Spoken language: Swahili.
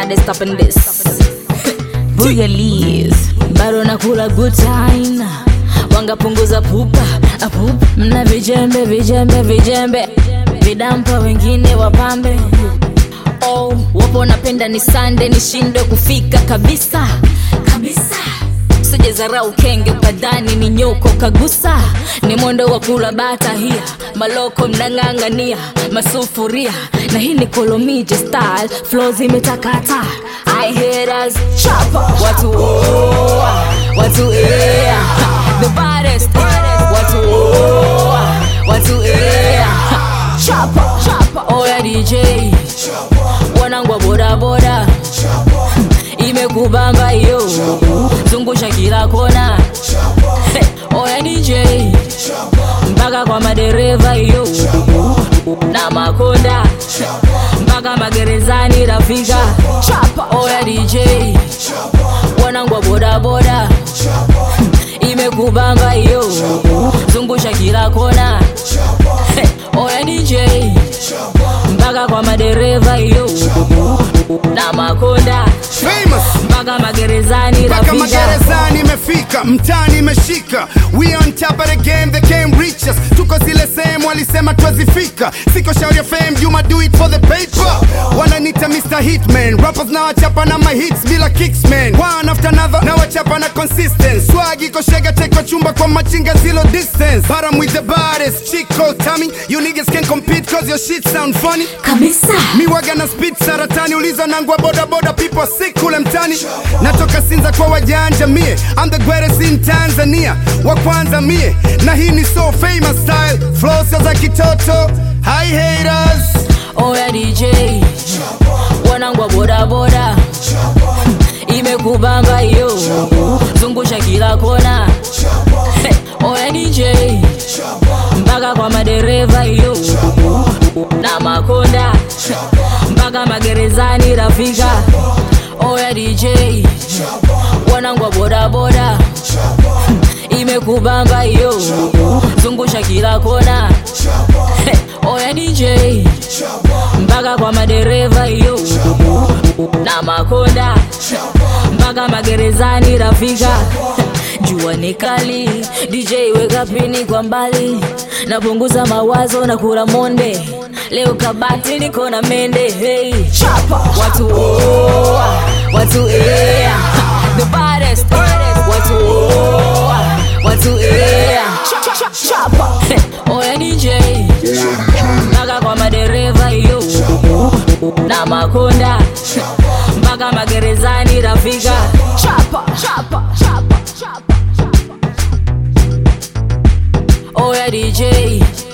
baddest up in this Booyalies bado nakula good time wangapunguza pupa apupa mna vijembe vijembe vijembe vidampa wengine wapambe oh, wapo napenda ni sande nishindwe kufika kabisa kabisa sijezarau kenge ukadhani ni nyoko kagusa ni mwendo wa kula bata hia maloko mnang'ang'ania masufuria na hii ni kolomije style flo zimetakata I haters chapa watu oa watu ea the baddest watu oa watu ea chapa chapa oya DJ wanangwa bodaboda imekubamba hiyo zungusha kila kona Hey, oya DJ mpaka kwa madereva hiyo na makonda mpaka magerezani rafika chapa oya DJ wanangwa bodaboda imekubamba hiyo zungusha kila kona Hey, oya DJ mpaka kwa madereva hiyo na makonda Famous mpaka magerezani mpaka rafika magerezani imefika mtani imeshika we on top of the game they came reach us tuko zile sehemu walisema twazifika siko shauri ya fame juma do it for the paper wananita Mr. Hitman rappers na wachapa na my hits bila kicks man one after another na wachapa na consistent swag iko shega teko chumba kwa machinga zero distance but I'm with the baddest chico tummy you niggas can compete cause your shit sound funny kabisa mi waga na speed saratani uliza nangwa boda boda people sick kule mtani natoka sinza kwa wajanja mie I'm the greatest in Tanzania wa kwanza mie na hii ni so famous style flow sio za kitoto hi haters oya DJ wanangwa bodaboda imekubamba hiyo zungusha kila kona Hey, oya DJ mpaka kwa madereva hiyo na makonda mpaka magerezani rafika oya DJ wanangwa bodaboda imekubamba hiyo zungusha kila kona Hey, oya DJ mpaka kwa madereva hiyo na makonda mpaka magerezani rafika jua ni kali DJ weka pini kwa mbali napunguza mawazo na kula monde leo kabati niko na mende hey. Chapa. watu oa watu ea the baddest watu oa watu ea chapa oya DJ mpaka kwa madereva hiyo na makonda mpaka magerezani rafika chapa chapa chapa chapa chapa oya DJ